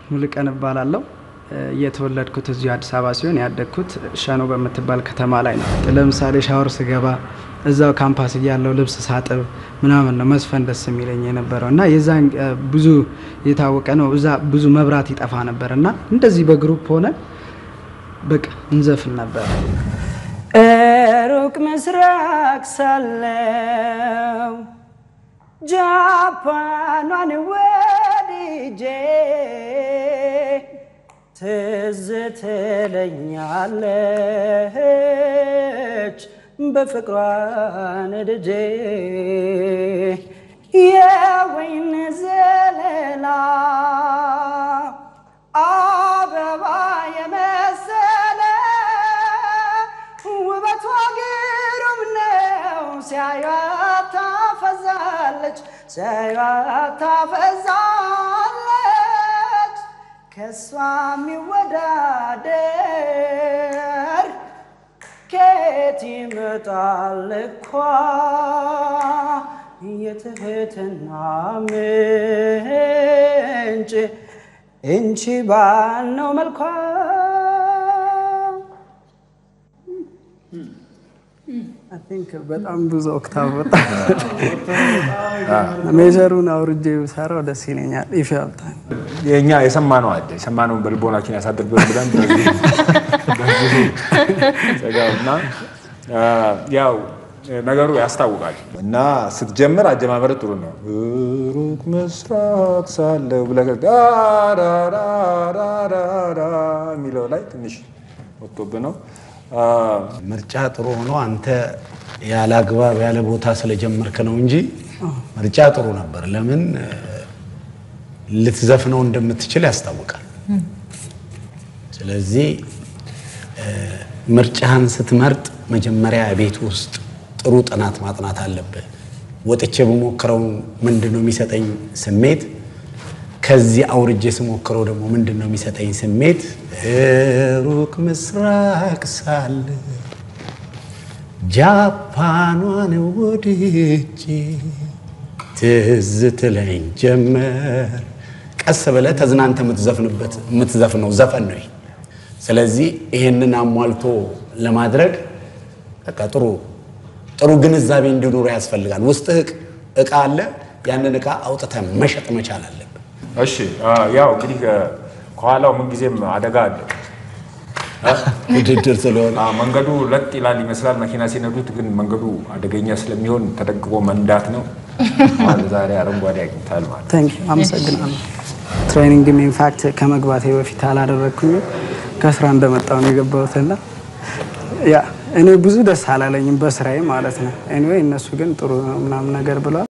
ሙሉቀን እባላለሁ። የተወለድኩት እዚሁ አዲስ አበባ ሲሆን ያደግኩት ሸኖ በምትባል ከተማ ላይ ነው። ለምሳሌ ሻወር ስገባ እዛው ካምፓስ እያለው ልብስ ሳጥብ ምናምን ነው መስፈን ደስ የሚለኝ የነበረው እና የዛን ብዙ የታወቀ ነው። እዛ ብዙ መብራት ይጠፋ ነበር እና እንደዚህ በግሩፕ ሆነ በቃ እንዘፍን ነበር። ሩቅ ምስራቅ ሳለው ጃፓኗን ወድጄ ትዝ ትለኛለች በፍቅሯ ነድጄ የወይን ዘለላ አበባ የመሰለ ውበቷ ግሩም ነው። ሲያዩት ታፈዛለች፣ ሲያዩት ታፈዛለች። ከሷ የሚወዳደር ከየት ይመጣል እኳ የትህትና ምንጭ እንቺ ባልነው መልኳ I think በጣም ብዙ ኦክታቭ በጣም ሜጀሩን አውርጄ ብሰራው ደስ ይለኛል። ኢፍ ያብታል የእኛ የሰማነው አለ የሰማነውን በልቦናችን ያሳድርብን ብለን በዚህ በዚህ ዘጋውና ያው ነገሩ ያስታውቃል እና ስትጀምር አጀማመር ጥሩ ነው። ሩቅ ምስራቅ ሳለው ብለህ ዳዳዳዳዳ የሚለው ላይ ትንሽ ወጥቶብህ ነው። ምርጫ ጥሩ ሆኖ አንተ ያለ አግባብ ያለ ቦታ ስለጀመርክ ነው እንጂ ምርጫ ጥሩ ነበር። ለምን ልትዘፍነው እንደምትችል ያስታውቃል። ስለዚህ ምርጫህን ስትመርጥ መጀመሪያ ቤት ውስጥ ጥሩ ጥናት ማጥናት አለብህ። ወጥቼ በሞክረው ምንድን ነው የሚሰጠኝ ስሜት፣ ከዚህ አውርጄ ስሞክረው ደግሞ ምንድን ነው የሚሰጠኝ ስሜት። ሩቅ ምስራቅ ሳለ ጃፓኗን ወድጄ ትዝ ትለኝ ጀመር። ቀስ ብለህ ተዝናንተ የምትዘፍንበት የምትዘፍነው ዘፈን ነው። ስለዚህ ይሄንን አሟልቶ ለማድረግ በቃ ጥሩ ጥሩ ግንዛቤ እንዲኖር ያስፈልጋል። ውስጥህ እቃ አለ፣ ያንን እቃ አውጥተህ መሸጥ መቻል አለብን። እሺ ያው እንግዲህ ከኋላው ምንጊዜም አደጋ አለ። ውድድር ስለሆነ አዎ፣ መንገዱ ለጥ ይላል ይመስላል መኪና ሲነዱት፣ ግን መንገዱ አደገኛ ስለሚሆን ተደግፎ መንዳት ነው። አሁን ዛሬ አረንጓዴ አግኝታል ማለት ታንክ ዩ አመሰግናለሁ። ትሬኒንግም ኢንፋክት ከመግባቴ በፊት አላደረግኩኝም ከስራ እንደመጣሁ ነው የገባሁትና ያ እኔ ብዙ ደስ አላለኝም በስራዬ ማለት ነው። ኤኒዌይ እነሱ ግን ጥሩ ነው ምናምን ነገር ብለዋል።